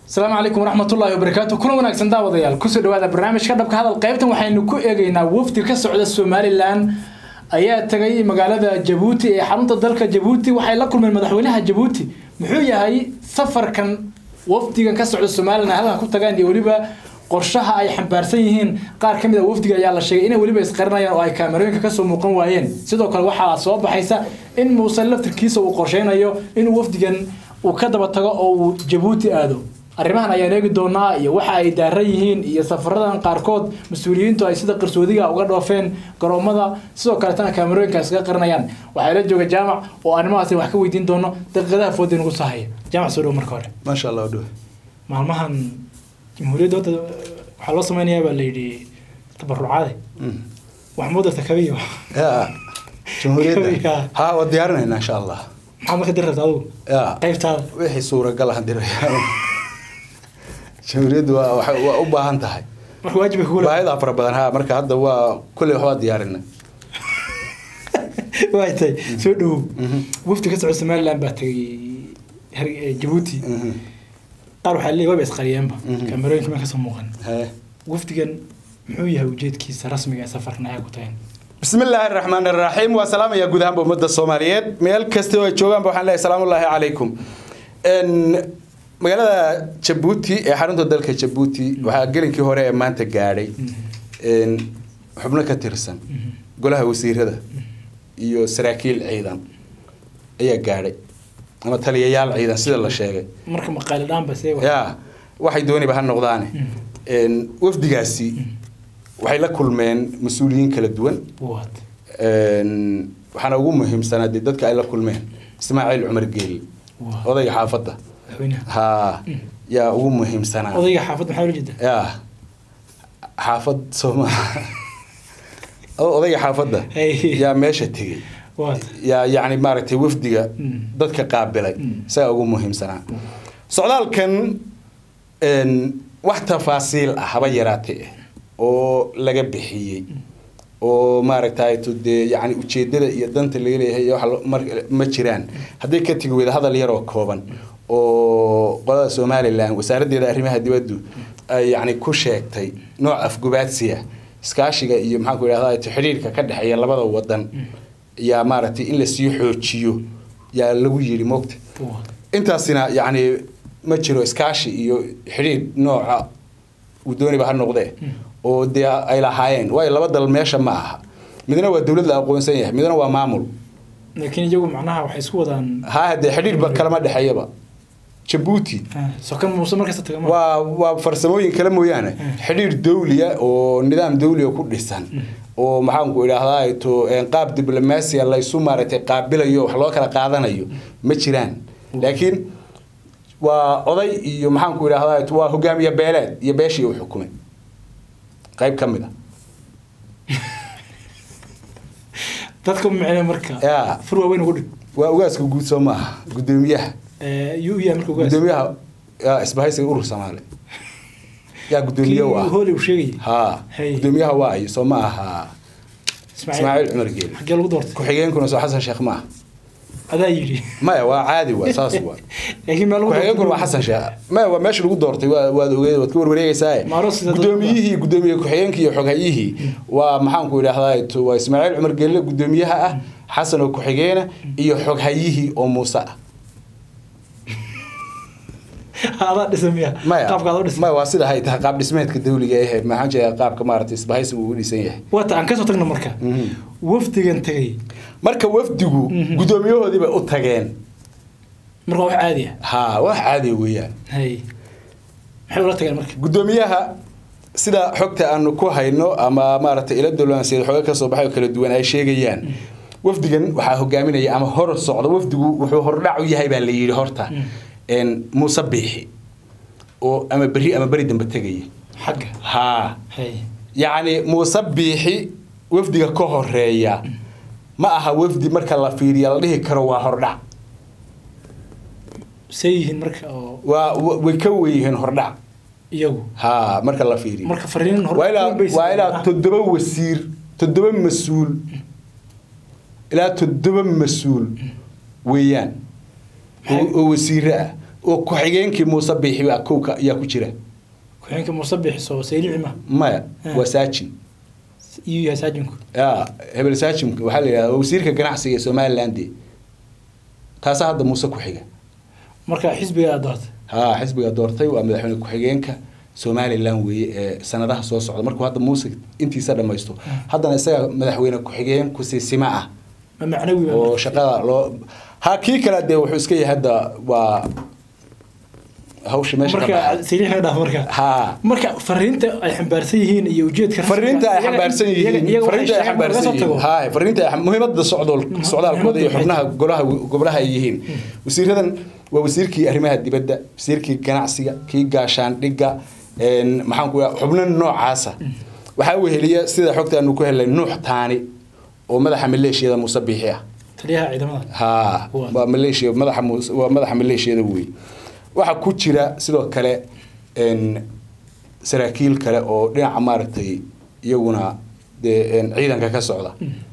asalaamu calaykum waraxmatullaahi wabarakaatu kuna wanaagsan daawadayaal kusoo dhawaada barnaamijka dhabka hadal qaybtan waxaynu ku eegaynaa wafdi ka socda somalilan ayaa tagay magaalada jabuuti ee xarunta dalka jabuuti waxay la kulmeen madaxweynaha jabuuti muxuu yahay safarkan wafdigan ka socda somalilan ay halkan ku tagaan iyo weliba qorshaha ay xambaarsan yihiin qaar ka mid a wafdiga ayaa la sheegay inay weliba isqarinayaan oo ay kaamerooyinka kasoo muuqan waayeen sidoo kale waxaa soo baxaysa in muuse laftirkiisa uu qorsheynayo inuu wafdigan uu ka daba tago oo uu jabuuti aado arrimahan ayaan eegi doonaa iyo waxa ay daaran yihiin iyo safaradan qaarkood mas-uuliyiintu ay sida qarsoodiga uga dhoofeen garoomada sidoo kaletana kaamerooyinka iskaga qarinayaan waxaa la jooga jaamac oo arrimahaasi wax ka weydiin doono daqiiqadaha fooda nagu sahaya jaamac soo dhow marka hore maasha allah dhow maalmahan jamhuuriyadda wadda waxaa loo sameynayaa baa la yidhi tabarucaade wax moo darta kabiyo ya jamhuuriyadda Kabiga. ha waa diyaarinayna insha allah maxaad marka diri rabta adigu ya qaybtaada wixii suuragal ah diraya jamhuuriyaddu waa waxay- waa u baahan tahay marka waajib ay kugula baahidaa fara badan ha marka hadda waa kulley waxbaa diyaarinay waay tahay soo dhowow wafdi ka socda somaliland baa tagay Har- eh, jabuuti qaar waxaa leeyahay wayba isqariyeenba Mhm. kaamerooyinka ma kasoo muuqan He. wafdigan muxuu yahay ujeedkiisa rasmiga ee safarkan ayaa ku tageen بسم الله الرحمن الرحيم وسلام يا جودهان بمدة الصوماليات ميل كستو جوجان بوحان الله سلام الله عليكم ان magaalada Djibouti ee xarunta dalka Djibouti waxa gelinkii hore ee maanta gaaray in xubno ka tirsan golaha wasiirada iyo saraakiil ciidan ayaa gaaray ama taliyayaal ciidan sida la sheegay marka maqaali dhaan ba see ya waxay dooniba ha noqdaane in wafdigaasi waxay la kulmeen mas-uuliyiin kala duwan waad Een, waxaana ugu muhiimsanaa dee dadka ay la kulmeen ismaaciil cumar geeli Waa. odayga xaafadda madaxweynaha ha yaa ugu muhiimsanaa odayga xaafad maxaa ula jeeda ya xaafad sooma odayga xaafadda Hey. yaa meesha tegey waad yaa yacni maaragtay wafdiga Mm. dadka qaabilay Mm. isagaa ugu muhiimsanaa socdaalkan een, wax tafaasiil ah haba yaraatee oo laga bixiyey oo maaragtay to dee yacni ujeedada iyo danta laga leeyahay iyo waxa lo- mar- ma jiraan hadday ka tegi weyda hadal yaroo kooban oo qolada somalilan wasaaraddeeda arrimaha dibaddu ay yacni ku sheegtay nooc afgubaadsiya iskaashiga iyo maxaan ku idhahdaa xidhiirka ka dhexeeya labada wadan yaa maaragtay in lasii xoojiyo yaa lagu yidhi moogta waad intaasina yacni ma jiro iskaashi iyo xidhiir nooca uu dooniba ha noqdee oo dee ay lahaayeen waayo laba dal meesha ma aha midna waa dowlad la aqoonsan yahay midna waa maamul laakiin iyagu macnaha waxay isku wadaan haa dee xidhiirba kalama dhexeeyaba jabuuti ah, sokan muuse markasta taga ma waa waa farsamooyin kale mooyaane xidhiir dawliya oo nidaam dawliya ku dhisan oo maxaanku idhaahdaa to een, qaab diblomaasiya laysu maaragtay qaabilayo wax loo kala qaadanayo ma jiraan laakiin waa oday iyo maxaanku idhaahdaa to waa hogaamiye beeleed iyo beeshii uu xukumay qayb ka mid a dadka micne marka Ya. fur waaweyn ugu dhig waa ugaaska guud soo maaha gudoomiyaha Eh, yuu u yahay marka ugaas gudoomiyaha yaa isbahaysiga urur soomaali yaa gudoomiye u ah hooli uu sheegayay haa Hey. gudoomiyaha waa iyo soo ma aha ismaaciil cumar geeli xaggee lagu doortay ku-xigeenkuna soo xasan sheekh ma aha adaa yidhi maya waa caadi waa saas waa laakiin meel lagu ku-xigeenkuna waa xasan sheekh maya waa meesha lagu doortay waa waad ogeed waad ka warwareegaysaa Maaro sida dad- gudoomiyihii gudoomiye ku-xigeenkii iyo xoghayihii waa maxaanku idhahdaa to waa ismaaciil cumar geelle gudoomiyaha ah xasan oo ku-xigeena iyo xoghayihii oo muuse ah adaa dhisan miya maya qaabka adaa u dhisan maya waa sida hay tahay qaab dhismeedka dawliga ehe maxaan jeedaa qaabka maaragtay isbahaysigu uu dhisan yahay wata aan kasoo tagno marka Mhm. wafdigan tagay marka wafdigu Mhm. gudoomiyahoodii bay u tageen marka waa wax caadi ah haa wax caadi weeyaan hay maxay ula tageen marka gudoomiyaha sida xogta aanu ku hayno ama maaragtay ila dowlaanseed xooga ka soo baxay oo kala duwan ay sheegayaan wafdigan waxaa hogaaminaya ama hor socda wafdigu wuxuu hordhac u yahay baa la yidhi horta een, muuse biixi oo ama berri ama beri dambe tegaya xagga haa hay yacni muuse biixi wafdiga ka horeeya ma aha wafdi marka la fiiriya la dhihi karo waa hordhac say yihiin marka oo waa wa- way ka weyihiin hordhac iyagu haa marka la fiiriyo marka fariin hor waa ilaa waa ilaa toddoba wasiir toddoba mas-uul ilaa toddoba mas-uul weeyaan oo oo wasiire ah oo ku-xigeenkii muuse biixi baa kowka ayaa ku jira ku-xigeenka muuse bixiso saylici ma maya Ah. waa saajin iyuu yahay saajinku ya hebel saajin waxaa la yidhahda waa wasiirka ganacsiga ee somaliland taasaa hadda muuse ku xiga marka xisbiga aad doortay ha xisbiga doortay waa madaxweyne ku-xigeenka somaliland weeye ee sanadaha soo socda markuu hadda muuse intiisa dhamaysto haddana isaga madaxweyne ku-xigeen kusiisima ah ma macnawi ba oo shaqada loo ha kii kale dee wuxuu iska yahay hadda waa hawsha meesha ka marka baxay saylici naga dhaaf marka ha marka fariinta ay xambaarsan yihiin iyo ujeedka rasmiga- fariinta ay iyaga- xambaarsan iyaga- yihiin iyaga waxay fariinta ay sheegaan marka laga xambaarsan soo tago. yihiin hay fariinta ay muhiimadda socdool socdaalkooda iyo muhiimadda xubnaha golaha gobolaha ay yihiin wasiiradan waa wasiirkii arrimaha dibadda wasiirkii ganacsiga kii gaashaandhigga een maxaan ku xubno noocaasa waxaa weheliya sida xogta aanu ku helnay nuux taani oo madaxa maleeshiyada muuse biixi ah taliyaha ciidamada ها Waa. waa maleeshiya madaxa muus- waa madaxa maleeshiyada wey waxaa ku jira sidoo kale n saraakiil kale oo dhinaca maaragtay iyaguna dee n ciidanka ka socda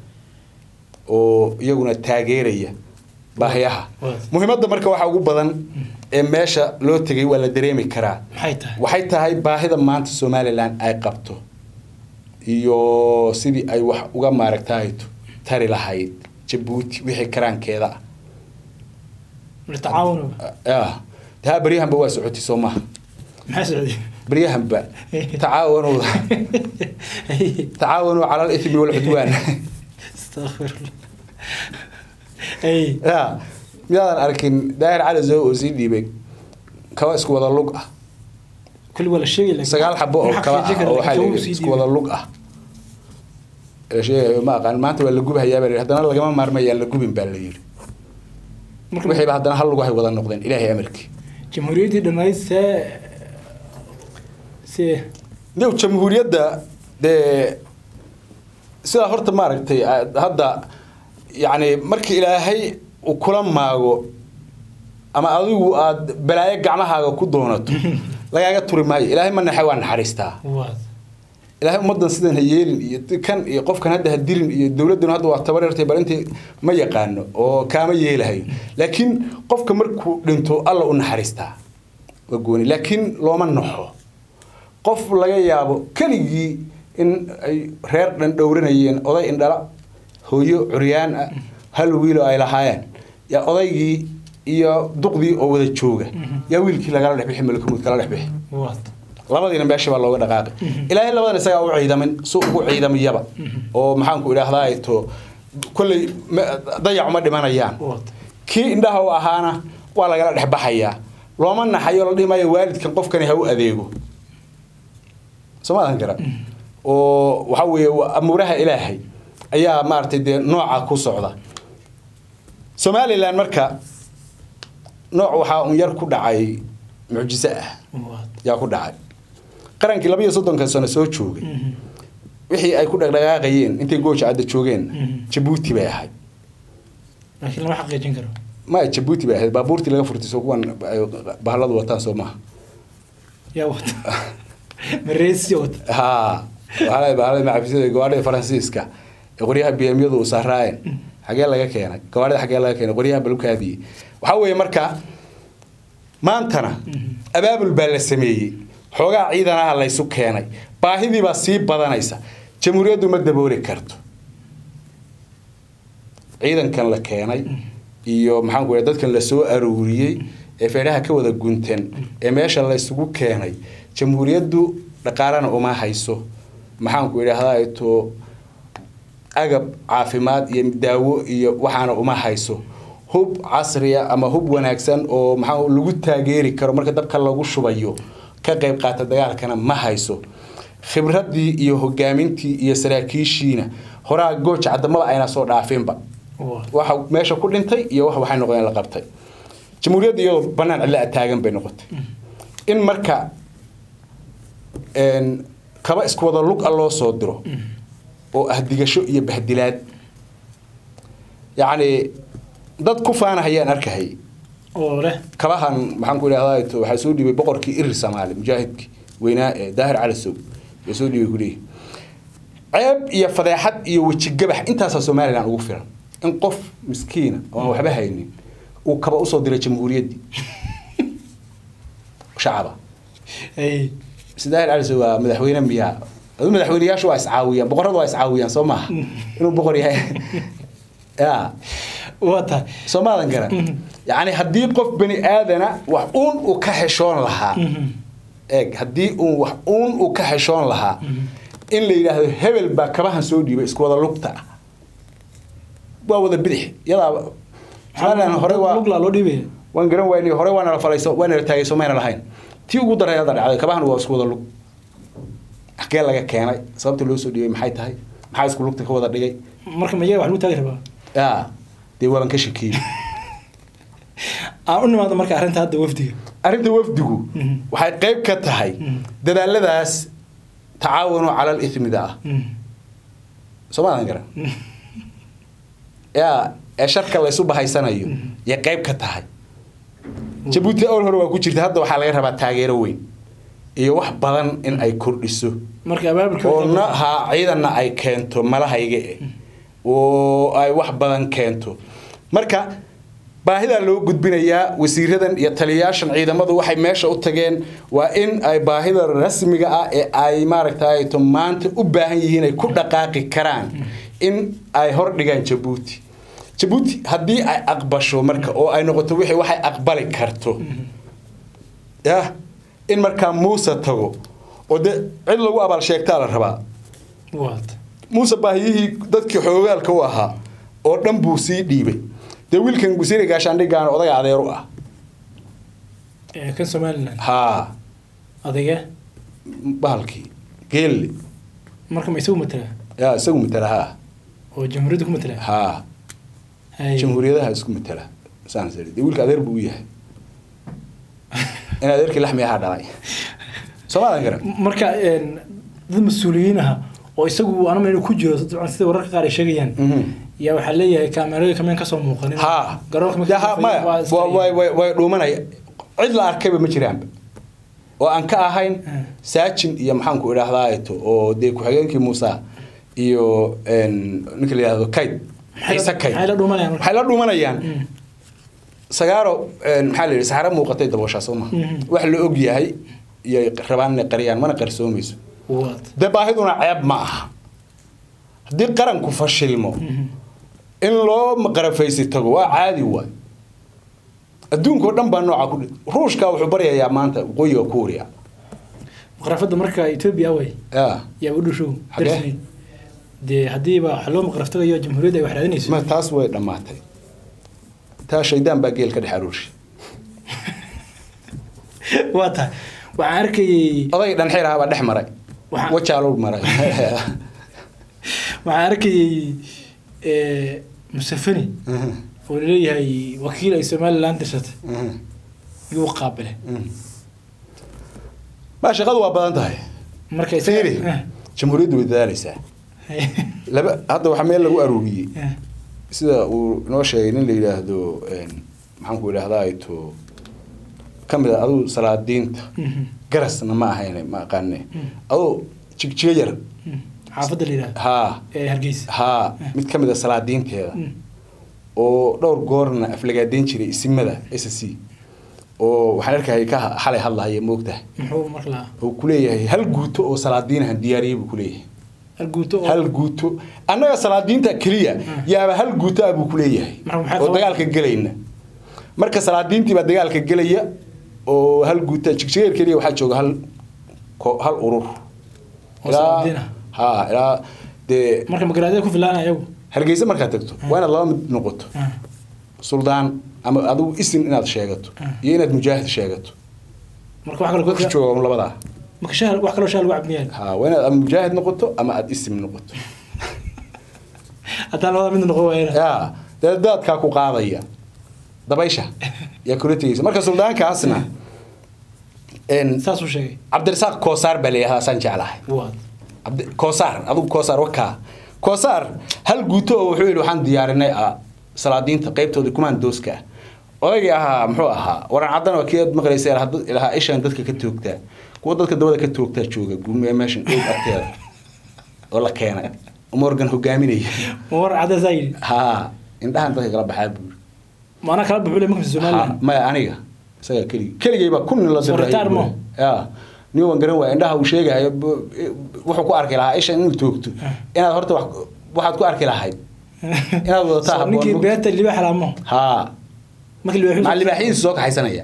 oo iyaguna taageeraya baahiyaha Waa. muhiimadda marka waxaa ugu badan ee meesha loo tegay waa la dareemi karaa maxay tahay waxay tahay baahida maanta somalilan ay qabto iyo sidii ay wax uga maaragtay tari lahayd jabuuti wixii karaankeeda ah tacaawun ah taa baryahanba waa socotay soo maaha maxay socday baryahanba tacaawanu tacaawanu cala alithmi walcudwaan astaqfirullah ay ya miyaadan arkin daahir cali zow oo sii dhiibay kaba isku wada lug ah kulli waa la sheegay laakiin sagaal xabo oo ma kaba xaqiijin ah oo karo, waxaa laakiin la wuu yidhi sii isku dhiibay. wada lug ah la sheegayo ma aqaan maanta waa la gubahayaa baa la yidhi haddana lagama maarmayaan la gubin baa la yidhi Marka- wixiiba haddana hal lugahay wada noqdeen ilaahay amarkii jamhuuriyaddii dhammayd see see yow jamhuuriyadda dee sidaa horta maaragtay a- hadda yacni markii ilaahay uu kula maago ama adigu aad balaayo gacmahaaga ku doonato lagaaga turi maayo ilaahay ma naxe waa naxariistaa waad ilaahay ummaddan sidan ha yeelin iyo kan iyo qofkan hadda ha dirin iyo dowladdan hadda waa tabareertay bal intii ma yaqaano oo kaama yeelahayo laakiin qofka markuu dhinto alla u naxariistaa waa gooni laakiin looma naxo qof laga yaabo keligii in ay reer dhan dhowranayeen oday indhala hooyo curyaan ah hal wiilo ay lahaayeen yaa odaygii iyo duqdii oo wada jooga yaa wiilkii lagala dhex bixi malkumud kala dhex bixi waad labadiina meesha baa looga dhaqaaqay ilaahay labadan isagaa u ciidamin su ugu ciidamiyaba oo maxaanku idhaahdaa to kolley ma- dayac uma dhimanayaan waad kii indhaha u ahaana waa lagala dhex baxayaa looma naxayo la dhihi maayo waalidkan qofkani ha u adeego soo maadan gara oo waxa weeye waa amuuraha ilaahay ayaa maaragtay dee nooca ku socda somalilan marka nooc waxaa un yar ku dhacay mucjiso ah waad yaa ku dhacay qarankii laba iyo soddonka sano soo joogay wixii ay ku dhaqdhaqaaqayeen intay gooja cadda joogeen Mhm. jabuuti bay ahayd laakiin lama xaqiijin karo maya jabuuti bay ahayd baabuurtii laga furtay soo kuwan ay bahaladu wataan soo maaha yaa wata mareesi wata ha waxaa bahalada macafisada gawaadhida faransiiska ee qoryaha bmyadu u saaraayeen xagee laga keenay gawaadhida xagee laga keenay qoryaha balkaadiyey waxaa weeye marka maantana abaabul baa la sameeyey xoogaa ciidanaha laysu keenay baahidii baa sii badanaysa jamhuuriyaddu ma dabooli karto ciidankan la keenay iyo maxaan ku idhaha dadkan la soo arooriyey ee feedhaha ka wada guntan ee meesha la isugu keenay jamhuuriyaddu dhaqaalana uma hayso maxaan ku idhaahdaa to agab caafimaad iyo daawo iyo waxaana uma hayso hub casriya ama hub wanaagsan oo maxaa lagu taageeri karo marka dabka lagu shubayo ka qayb qaata dagaalkana ma hayso khibradii iyo hogaamintii iyo saraakiishiina horaa gooja cadamada ayna soo dhaafinba waad waxa meesha ku dhintay iyo wax waxay noqdeen la qabtay jamhuuriyadda iyadoo banaan cidla taagan bay noqotay in marka een, kaba isku wada lug a loo soo diro oo ah digasho iyo bahdilaad yacni dad ku faanahayaan arkahayay oo leh kabahan maxaan ku idhahdaa to waxaa soo dhiibay boqorkii irir soomaali mujaahidkii weynaa ee daahir cali sow ee soo dhiibay kuleeyahy ceeb iyo fadeexad iyo wejigabax intaasaa somalilan ugu filan in qof miskiina oo aan waxba haynin uu kaba usoo diray jamhuuriyaddii shacaba Hey. sidaahir cali sow waa madaxweyne miyaa adu madaxweyneyaashu waa iscaawiyaan boqorradu waa iscaawiyaan soo maha inuu boqor yahay ya waa tahay soo maadan garan yacni haddii qof bani aadana wax uun uu ka xeshoon lahaa eeg haddii uun wax uun uu ka xeshoon lahaa in la yidhaahdo hebel baa kabahan soo dhiibay isku wada lugta ah waa wada bidix yadaa somalilan hore waa lugla loo dhiibaya waan garan waynay hore waa nala falayso waa nala taagay soo mayna lahayn tii ugu daray hadda dhacday kabahan waa isku wada lug xagee laga keenay sababta loo soo dhiibay maxay tahay maxaa isku lugta ka wada dhigay marka mayaga wax lagu taagi rabaa ya dee waaban ka shakiyey aan u nimaado marka arrinta hadda wafdiga arrinta wafdigu Mhm. waxay qayb ka tahay Mhm. dadaaladaas tacaawunu cala alithmida ah soo maadan garan yaa ee sharka laysu bahaysanayo yay qayb ka tahay jabuuti awal hore waa ku jirta hadda waxaa laga rabaa taageero weyn iyo wax badan in ay kordhiso marka abaabulka oo na ha ciidanna ay keento malahayga eh oo ay wax badan keento marka baahidaa loo gudbinayaa wasiiradan iyo taliyayaashan ciidamadu waxay meesha u tageen waa in ay baahida rasmiga ah ee ay maaragtay to maanta u baahan yihiin ay ku dhaqaaqi karaan in ay hor dhigaan jabuuti jabuuti haddii ay aqbasho marka oo ay noqoto wixii waxay aqbali karto yah in markaa muuse tago oo de cid lagu abaal sheegtaa la rabaa waata muuse baahiyihii dadkii xoogaalka u ahaa oo dhan buu sii dhiibay dee wiilkan gusiiri gaashaandhigaan odaga adeer u ah ee kan somaliland haa adage bahalkii geelle marka ma isagu matala yaa isagu matala haa oo jamhuuriyadda ku matala haa Hay. jamhuuriyadaha isku matala saan sari dee wiilka adeer buu u yahay in adeerkii laxmi ahaa dhalay soomaadan garan marka een, dad mas-uuliyiin ah oo isagu anama inuu ku jiro dabcan sida wararka qaar ay sheegayaan Mhm. yaa waxaa leeyahay kaamerada kameen kasoo muuqanin haa garoonka markii Ya, ha, la maya waa iska- wa- way way- way dhuumanaya cid la arkayba ma jiraanba oo aan ka ahayn Hmm. saajin iyo maxaanku idhaahdaato oo dee ku-xigeenkii muuse iyo een, ninka la yidhahdo kayd Maxay la- ciise kayd maxay la dhuumanayaan marka? waxay la dhuumanayaan Mm. sagaaro een, maxaa la yidhi saxaro muuqatay dabooshaa soo maha Mhm. wax la og yahay iyo rabaan inay qariyaan mana qarsoomayso waata dee baahiduna ceeb ma aha haddii qaranku fashilmo Mhm. in loo maqarafaysi tago waa caadi waay adduunka oo dhan baa nooca ku dhi ruushka wuxuu baryayaa maanta waqooyiga kuuriya maqrafada marka etoobiya way ya yaa u dhushow Xagee? darsiin dee haddiiba wax loo maqraftagayo jamhuuriyadda ay wax raadinayso ma taas way dhammaatay taa shaydaan baa geel ka dhex aruurshay waa tahay waxaan arkayay oday dhanxiraha baa dhex maray Waxaa- wajaaluu maray waxaan arkayay eh, musafani oo laleeyahay wakiil ay somaliland dirsatay yuu qaabile ma shaqadu waa badan tahay marka isaga- fiiri Eh, jamhuuriyaddu way dadaalaysaa laba hadda waxaa meel lagu aruuriyey eh, sida uu inoo sheegay nin la yidhaahdo een, maxaan ku idhahdaa to ka mid a aduu salaadiinta mhm, garasna ma ahayne ma aqaane Mm. aduu jigjigo yar mhm. xaafadda la yidhahda haa ee hargeysa haa mid ka mid a salaadiinteeda Mm, oo dhowr goorna aflagaadeyn jiray isimada s c oo waxaan arkayay ka xalay hadlahaya moogtahay muxuu marka lahaa oo kuleeyahay hal guuto oo salaadiinahan diyaariyey buu kuleeyahay hal guuto oo hal guuto annaga salaadiinta keliya yaaba hal guuto ah buu kuleeyahay Marka maxay oo qaban- dagaalka gelayna marka salaadiintii baa dagaalka gelaya oo hal guuto jigjigeer keliya waxaa jooga hal ko- hal urur Oo salaadiin ah. ha ilaa dee marka magaraadada ku filaana ayagu hargeysa markaad tagto waa inaad laba mid noqoto Ah, suldaan ama adigu isin inaad sheegato Ah. iyo inaad mujaahid sheegato marka wax kale qofka ku- jooga un labadaa marka shaha wax kaloo shaha lagu cabmiyaan ha waa inaad ama mujaahid noqoto ama aad isim noqoto haddaan labada mid noqon waayana ya dee daadkaa ku qaadaya dabaysha yaa kula tegeysa marka suldaankaasna een, saasuu sheegay cabdirasaaq koosaar baa layihahdaa saan jeclahay waad Cabdi- koosaar adigu koosaar wakaa koosaar hal guuto oo wuxuu yidhi waxaan diyaarinay ah, salaadiinta qaybtooda kumaandooska ah odaygii ahaa muxuu ahaa waran caddan waa kii aad maqlaysa ilaha dad- ilaha ishaan dadka ka toogtaa kuwa dadka dabada ka toogtaa jooga gume meeshan oog agteeda oo la keenay morgan hogaaminaya ma war cadda saa yidhi haa indhahan dadka kala baxaa buuri maanaa kala baxule marka Ha, somaliland maya aniga isagaa keligii keligay baa kun nin la Soo ritaar mo? ya nin waan garan waaya indhaha uu sheegayo bu- wuxuu ku arki lahaa isha inuu toogto inaad horta wax waxaad ku arki lahayd inaad wadataa So, habboon ninkii mug- beerta libaax laamo haa markii libaax maca libaaxihiisu soo kaxaysanaya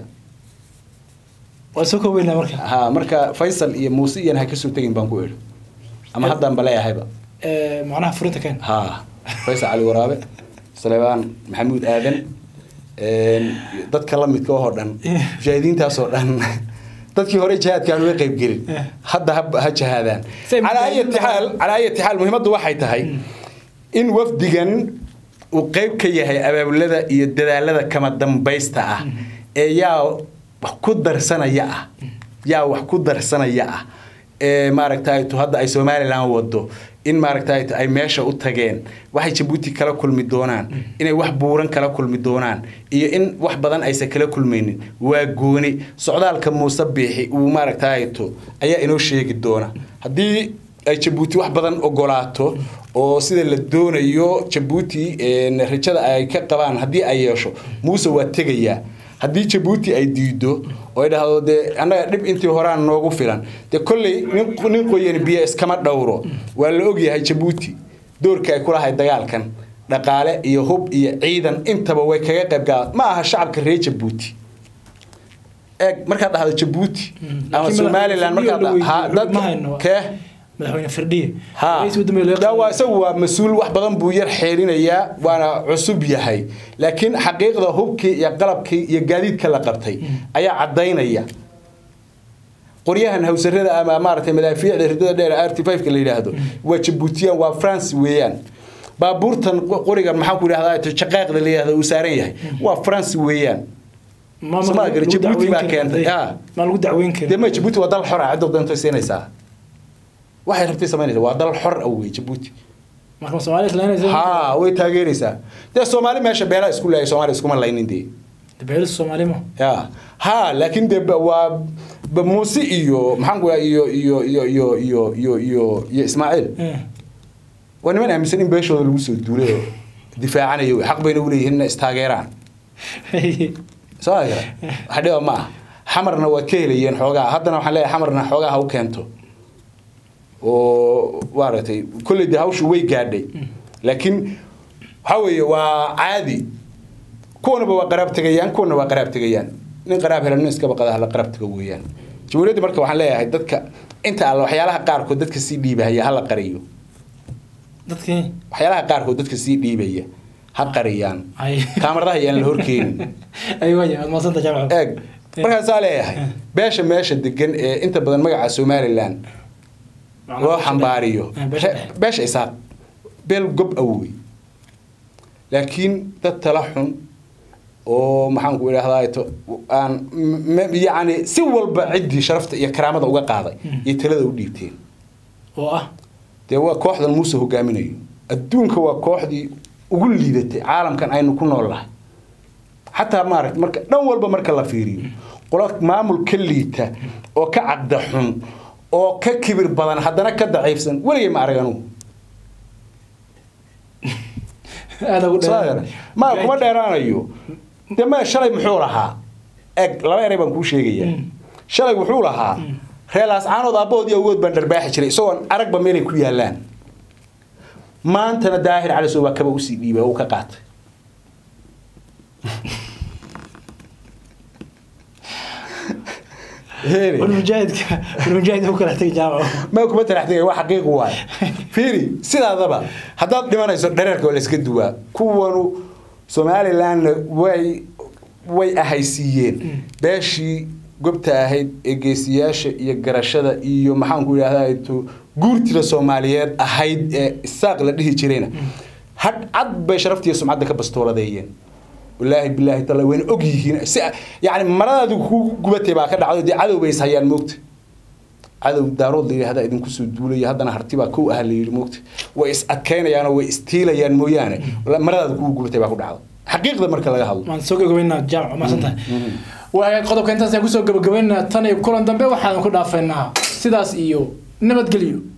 waa soo koobeynaa marka haa marka faysal iyo muuse iyan ha kasoo tegin baan ku idhi ama haddaan baleeyahayba Eh, macnaha furinta keen haa faysal cali waraabe saleebaan maxamuud aadan een, dadka la midka oo dhan mujaahidiintaasoo dhan dadkii hore jihaadkaan uga qayb gelin Eh. hadda ha ha jihaadaan Say calaa mujaahidiin ayati xaal calaa ayati xaal muhiimaddu waxay tahay in wafdigan uu qayb ka yahay abaabulada iyo dadaalada kama dambaysta ah ee yaa wax ku darsanaya ah yaa wax ku darsanaya ah ee maaragtay tu hadda ay somalilan wado in maaragtay ay meesha u tageen waxay jabuuti kala kulmi doonaan inay wax buuran kala kulmi doonaan iyo in wax badan aysan kala kulmaynin waa gooni socdaalka muuse biixi uu maaragtay tu ayaa inoo sheegi doona haddii ay jabuuti wax badan ogolaato oo sida la doonayo jabuuti een, rajada ay ka qabaan haddii ay yeesho muuse waa tegayaa haddii jabuuti ay diido oo ay dhahdo dee annaga dhib intii horaan noogu filan dee kolley nin nin qoyan biyo iskama dhowro waa la ogyahay jabuuti doorka ay ku lahay dagaalkan dhaqaale iyo hub iyo ciidan intaba way kaga qayb galaan ma aha shacabka reer jabuuti eeg markaad dhahdo jabuuti ama Laakiin somalilan madaxweyne markaad Firdhiye ha ma hayno. dadka kee madaxweyne firdhiye ha Ra'iisul waddanka laga Da, waa qaaday. isagu waa mas-uul wax badan buu yar xeerinayaa waana cusub yahay laakiin xaqiiqda hubkii iyo qalabkii iyo gaadiidka la qabtay ayaa cadaynaya qoryahan hawsarada ama maaragtay madaafiicda ridada dheer r t 5 ka la yidhaahdo waa jabuutiyaan waa france weeyaan baabuurtan qo- qorigan maxaan ku idhahdaa jaqaaqda la yidhahdo uu saaran yahay waa france weeyaan Ma- ma- Soomaaliya lagu Jabuuti baa dacweyn keentay, karin. ha. ma lagu dacweyn dee karin ma jabuuti waa dal xora cidda doonto siinaysaa waxay rabtay samaynaysa waa dal xor ah wey jabuuti marka soomaaliya islaanaysa haa way taageeraysaa dee soomaali meesha beelaa isku leeyahay soomaaliya iskuma laynin dee beelis soomaalimo ya haa laakiin dee ba- waa ba- muuse iyo maxaan ku dhaha iyo iyo iyo iyo iyo iyo iyo iyo ismaaciil Eh. waa niman aaminsan in beeshooda lagu soo duulay oo difaacanayo wey xaq bayna u leeyihiin inay istaageeraan soo ma gara wax dhiba ma ah xamarna waad ka helayeen xoogaa haddana waxaan leeyahay xamarna xoogaa ha u keento oo maaragtay kolley dee hawshu way gaadhay laakiin waxaa weeye waa caadi kuwanaba waa qaraab tegayaan kuwana waa qaraab tegayaan nin qaraab hela nin iskaba qada hala qaraab tego weeyaan jamhuuriyadda marka waxaan leeyahay dadka inta alla waxyaalaha qaarkood dadka sii dhiibahaya hala qariyo dadkii waxyaalaha qaarkood dadka sii dhiibaya ha qariyaan ay kaamaradaha ayaan la horkeenin ay waya waad maasanta jaamac eeg markaasaa leeyahay beesha meesha degan ee inta badan magaca somalilan loo xambaariyo Re- beesha isaaq beel gob awey laakiin dad tala xun oo maxaan ku idhahdaa to aan m- yacni si walba ciddii sharafta iyo karaamada uga qaaday iyo talada u dhiibteen oo ah dee waa kooxdan muuse hogaaminayo adduunka waa kooxdii ugu liidatay caalamkan aynu ku nool nahay xataa maaragt marka dhan walba marka la fiiriyo qolo maamul ka liita oo ka caqda xun oo ka kibir badan haddana ka daciifsan weligay ma arag anugu aada ugu Soo yara. ma kuma dheeraanayo dee ma shalay muxuu lahaa eg laba eray baan kuu sheegaya shalay wuxuu lahaa reelaas caanood aabbahood iyo awood baan dharbaaxi jiray isagoon aragba meelay ku yaalaan maantana daahir cali soo waa kaba usii dhiibay oo uu ka qaatay Heere. walmujaahidka walmujaahid u kala tegay jaamac ma kuma taraxtay waa xaqiiq waay fiiri sidaadaba haddaad dhimanayso dhareerka waa la iska duwaa kuwanu somalilandna way way ahaysiiyeen beeshii gobta ahayd ee geesiyaasha iyo garashada iyo maxaan ku idhahdaa to guurtida soomaaliyeed ahayd ee isaaq la dhihi jirayna had cad bay sharaftiiyo sumcadda ka bastooladeeyeen walaahi bilaahi taala wayna og yihiin si yani maradaadu ku gubatay baa ka dhacdo dee cadow bay is hayaan moogta cadow daarood la yidhahda idinku soo duulaya haddana harti baa kow ah la yidhi moogta way is adkaynayaanoo way istiilayaan mooyaane maradaadu kugu gubatay baa ku dhacdo xaqiiqda marka laga hadlo waan soo gabagabaynaa jaamac maasantahay waaya qodobka intaas ayaan kusoo gabagabaynaa tan iyo kulan dambe waxaan ku dhaafaynaa sidaas iyo nabadgelyo